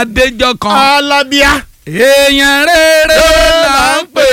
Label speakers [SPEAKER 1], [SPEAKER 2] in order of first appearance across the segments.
[SPEAKER 1] adéjọ kan
[SPEAKER 2] alábíà.
[SPEAKER 1] èèyàn rere là ń pè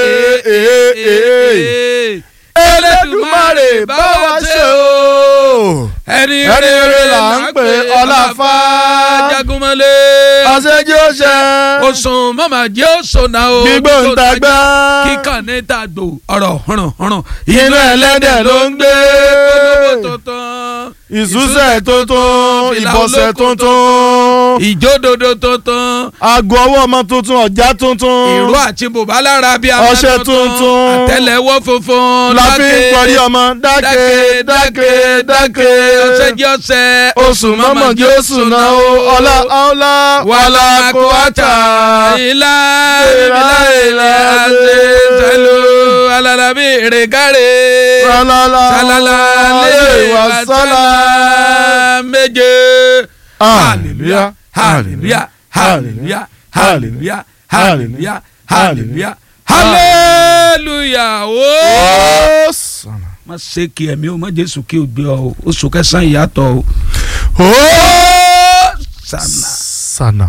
[SPEAKER 1] é Elédùmarè bá wa ṣe o ẹni
[SPEAKER 2] Ẹni
[SPEAKER 1] rere
[SPEAKER 2] rere
[SPEAKER 1] là ń pè ọláfà jagunmọ́lé
[SPEAKER 2] àṣejì ó ṣe.
[SPEAKER 1] oṣùn mọ́mà jẹ́ òṣùnà o
[SPEAKER 2] gbígbóǹtagbá.
[SPEAKER 1] kíkàn ní tàgbò ọ̀rọ̀ hànràn hànràn
[SPEAKER 2] inú ẹlẹ́dẹ̀ ló ń gbé.
[SPEAKER 1] kólóbó tuntun
[SPEAKER 2] ìṣúṣẹ̀ tuntun
[SPEAKER 1] Fìlà
[SPEAKER 2] ìbọ̀sẹ̀
[SPEAKER 1] olóko
[SPEAKER 2] tuntun.
[SPEAKER 1] ìjódodo tuntun
[SPEAKER 2] aago ọwọ́ ọmọ tuntun ọ̀já tuntun.
[SPEAKER 1] ìró àti bùbá lára bí
[SPEAKER 2] Ọṣẹ tuntun.
[SPEAKER 1] àtẹ́lẹwọ́ funfun
[SPEAKER 2] la fi ń pọrí ọmọ dákẹ́ dákẹ́ dákẹ́.
[SPEAKER 1] ọṣẹ jẹ́ ọṣẹ
[SPEAKER 2] oṣù mọ́mọ́ jẹ́ oṣù náà o ọlá ọlá wàlá kó wájà.
[SPEAKER 1] ilá
[SPEAKER 2] Ilá,
[SPEAKER 1] ilá ilá
[SPEAKER 2] ilá,
[SPEAKER 1] ṣe
[SPEAKER 2] ṣe.
[SPEAKER 1] ṣẹlú alalabi rẹgàrẹ
[SPEAKER 2] Sálálá
[SPEAKER 1] sálálá lè wà sálá méje.
[SPEAKER 2] Hallelujah,
[SPEAKER 1] hallelujah hallelujah hallelujah hallelujah hallelujah
[SPEAKER 2] hallelujah.
[SPEAKER 1] hallelujah ooo.
[SPEAKER 2] Ó sànà.
[SPEAKER 1] má ṣe kí ẹ̀mí o má jésù kí o gbé ọ o oṣù kẹsàn-án ìyàtọ̀ o.
[SPEAKER 2] Ó
[SPEAKER 1] sànà.
[SPEAKER 2] sànà.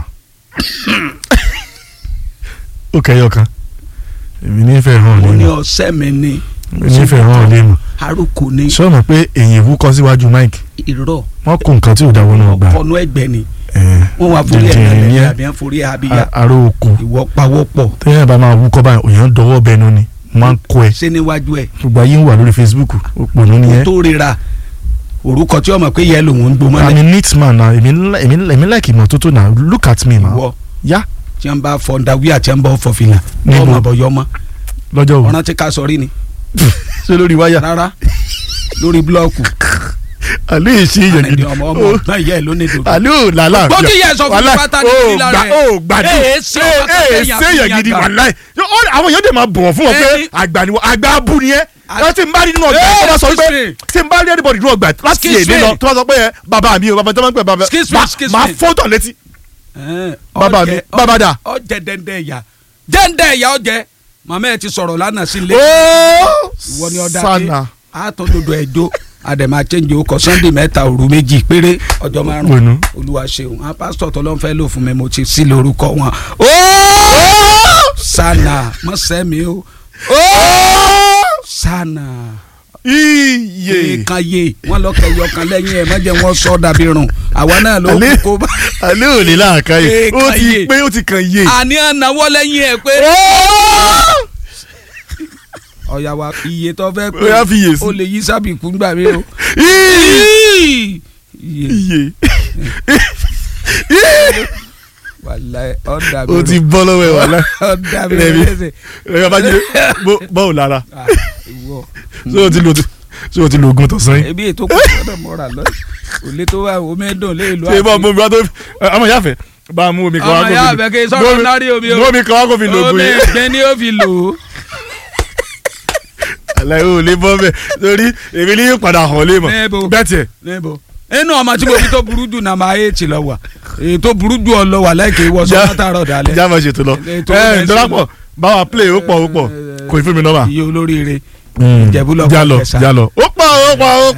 [SPEAKER 2] ó kẹyọ kan èmi nífẹ̀ẹ́ hàn
[SPEAKER 1] mo ní
[SPEAKER 2] lẹ́nu
[SPEAKER 1] ọ̀sẹ̀ mi ní
[SPEAKER 2] èmi nífẹ̀ẹ́ hàn lẹ́nu
[SPEAKER 1] àròkò ní
[SPEAKER 2] ṣé o mọ̀ pé èyí ìwúkọ síwájú Mike
[SPEAKER 1] irọ́
[SPEAKER 2] wọ́n kó nǹkan tí ò dáwọ́ náà gbà
[SPEAKER 1] ọkọ̀nù ẹgbẹ́ ni
[SPEAKER 2] ẹ̀,
[SPEAKER 1] wọ́n wá forí
[SPEAKER 2] dìndìnrín
[SPEAKER 1] ẹ̀gbẹ́
[SPEAKER 2] ni ẹ́.
[SPEAKER 1] àbí wọ́n forí abíyá
[SPEAKER 2] a- aró oko
[SPEAKER 1] ìwọ pawọ́pọ̀
[SPEAKER 2] tẹ́yẹ̀ bá máa wúkọ́ báyìí òyìn dọwọ́ bẹnu ni máa ń kó ẹ
[SPEAKER 1] ṣé níwájú ẹ̀
[SPEAKER 2] gbogbo ayé ń wà lórí Facebook òpònú ni ẹ
[SPEAKER 1] tó rira orúkọ tí ọmọ pé yẹ lòun ń gbó
[SPEAKER 2] I'm a
[SPEAKER 1] mọ́lẹ̀
[SPEAKER 2] neat man na èmi ńlá- èmi ńlá- èmi like ìmọ́tótó na look at me ma
[SPEAKER 1] ìwọ
[SPEAKER 2] yá
[SPEAKER 1] tí wọ́n bá fọ ndawí àti wọ́n bá fọ fìlà
[SPEAKER 2] Níbo?
[SPEAKER 1] ọmọ àbọ̀yọ́ mọ́
[SPEAKER 2] lọ́jọ́ òru
[SPEAKER 1] ọ̀ràn tí ká sọ rí ni
[SPEAKER 2] ṣé lórí wáyà
[SPEAKER 1] rárá lórí búlọ́ọ̀kù
[SPEAKER 2] àlẹ́ ìṣe èèyàn
[SPEAKER 1] àrẹ̀dì
[SPEAKER 2] gidi
[SPEAKER 1] ọmọ ọmọ ọ̀gbọ́n ìyá ẹ̀ ló ní dòdò.
[SPEAKER 2] àlẹ́ ò làlá
[SPEAKER 1] gbọ́dọ̀ yẹ sọ fún mi pátá ní ìlà rẹ̀.
[SPEAKER 2] ó gbàdú
[SPEAKER 1] Ee, ṣé
[SPEAKER 2] ee
[SPEAKER 1] ọba tó
[SPEAKER 2] ee
[SPEAKER 1] fẹ́ yàn
[SPEAKER 2] ṣé
[SPEAKER 1] fún
[SPEAKER 2] èèyàn gidi
[SPEAKER 1] yàn
[SPEAKER 2] wà
[SPEAKER 1] gbà?
[SPEAKER 2] láì àwọn èèyàn dẹ̀ máa bọ̀wọ̀ fún wọn pé
[SPEAKER 1] Ẹni-
[SPEAKER 2] àgbà ni wọ́n àgbà abú ni ẹ́
[SPEAKER 1] A-
[SPEAKER 2] ẹ tí n bá rí nínú ọgbà
[SPEAKER 1] Ee,
[SPEAKER 2] tó bá sọ pé
[SPEAKER 1] excuse me.
[SPEAKER 2] tí n bá rí anybody nínú ọgbà láti
[SPEAKER 1] Excuse
[SPEAKER 2] èdè
[SPEAKER 1] me.
[SPEAKER 2] lọ tó bá sọ pé ẹ bàbá mi o bàbá tó máa ń pè bàbá
[SPEAKER 1] Excuse me,
[SPEAKER 2] máa-
[SPEAKER 1] excuse
[SPEAKER 2] máa
[SPEAKER 1] me.
[SPEAKER 2] fọ́tọ̀ létí
[SPEAKER 1] Ẹn,
[SPEAKER 2] Bàbá mi,
[SPEAKER 1] ọjẹ-
[SPEAKER 2] bàbá dà.
[SPEAKER 1] ọjẹ dẹ́ndẹ́ ẹ̀yà dẹ́ndẹ́ ẹ̀yà ọjẹ màmá ẹ̀ ti sọ̀rọ̀ lánàá sí ilé
[SPEAKER 2] ooo
[SPEAKER 1] ìwọ ni ọ̀dà pé
[SPEAKER 2] sana
[SPEAKER 1] àtọ́ dodo ẹ̀jọ́ àdèmà change okọ̀ sunday mẹ́ta òru méjì péré ọjọ́ márùn
[SPEAKER 2] Gbónú.
[SPEAKER 1] olúwa ṣeun àwọn pásítọ̀ tó ló ń fẹ́ lò fún mi mo ti sí lórúkọ wọn. ooo sana mọ̀sẹ́mi o ooo sana
[SPEAKER 2] iye
[SPEAKER 1] kan ye wọn lọ kẹyọ kan lẹ́yìn ẹ̀ mọ́jẹ̀ wọn sọ dàbí rùn àwa náà ló
[SPEAKER 2] Alẹ́-
[SPEAKER 1] kó bá
[SPEAKER 2] alẹ́ ò ní láàká yìí
[SPEAKER 1] Ee,
[SPEAKER 2] ó
[SPEAKER 1] kan
[SPEAKER 2] ti
[SPEAKER 1] yé.
[SPEAKER 2] pé ó ti kàn yé
[SPEAKER 1] àní ànáwọ́ lẹ́yìn ẹ̀ pé ọ̀yà wa iye tó fẹ́ pé
[SPEAKER 2] Ó yá fi iye sí.
[SPEAKER 1] o lè yí sábìkú gbà mí o.
[SPEAKER 2] Ii!
[SPEAKER 1] iye
[SPEAKER 2] iye
[SPEAKER 1] wàláì ọ̀dà mi
[SPEAKER 2] ó ti bọ́ lọ́wọ́ ẹ̀ wà láì
[SPEAKER 1] ọ̀dà mi
[SPEAKER 2] Rẹ̀mí.
[SPEAKER 1] lẹ́sẹ̀
[SPEAKER 2] ẹ̀yọ́ bá jẹ́ bọ́ọ̀ lára
[SPEAKER 1] Ah, ìwọ.
[SPEAKER 2] ṣé o ti lo ṣé o ti lo oògùn tọ̀sán yìí
[SPEAKER 1] ebi ètò kò gbọ́dọ̀ mọ́ra lọ òlé tó wà omi dùn lé ìlú
[SPEAKER 2] ṣé bá mú mi wá tó ọmọ ìyá fẹ́ bá a mú omi kan wá
[SPEAKER 1] ọmọ
[SPEAKER 2] kó
[SPEAKER 1] ìyá
[SPEAKER 2] fi
[SPEAKER 1] àbẹ̀kẹ́ sọ̀rọ̀ nárí omi o
[SPEAKER 2] mú omi kan wá kó fi lo oògùn
[SPEAKER 1] omi
[SPEAKER 2] yìí
[SPEAKER 1] ìgbẹ́ ni ó fi lò ó.
[SPEAKER 2] àlàyé ò lè bọ́ bẹ́ẹ̀ torí èmi ní yóò padà hàn lé mọ̀
[SPEAKER 1] Níbo?
[SPEAKER 2] bẹ́ẹ̀ tiẹ̀
[SPEAKER 1] níbo inú ọmọ tí mo fi tó burú jù náà máa yé tì lọ wà èyí tó burú jù ọ lọ wà láìké ìwọ sọ
[SPEAKER 2] Já-
[SPEAKER 1] látàárọ̀ dalẹ̀
[SPEAKER 2] já máa ṣètò lọ
[SPEAKER 1] Ètò
[SPEAKER 2] ẹ
[SPEAKER 1] bẹ́ẹ̀ sí
[SPEAKER 2] dọ́lápọ̀
[SPEAKER 1] lọ.
[SPEAKER 2] báwa play ó pọ̀ ó pọ̀ kò ì fún mi nọ́mbà
[SPEAKER 1] iye olóríire Ìjẹ̀bú lọ
[SPEAKER 2] já
[SPEAKER 1] kọ́
[SPEAKER 2] lọ
[SPEAKER 1] Ìjẹ̀ṣà.
[SPEAKER 2] já lọ ó pọ̀ ó pọ̀ ó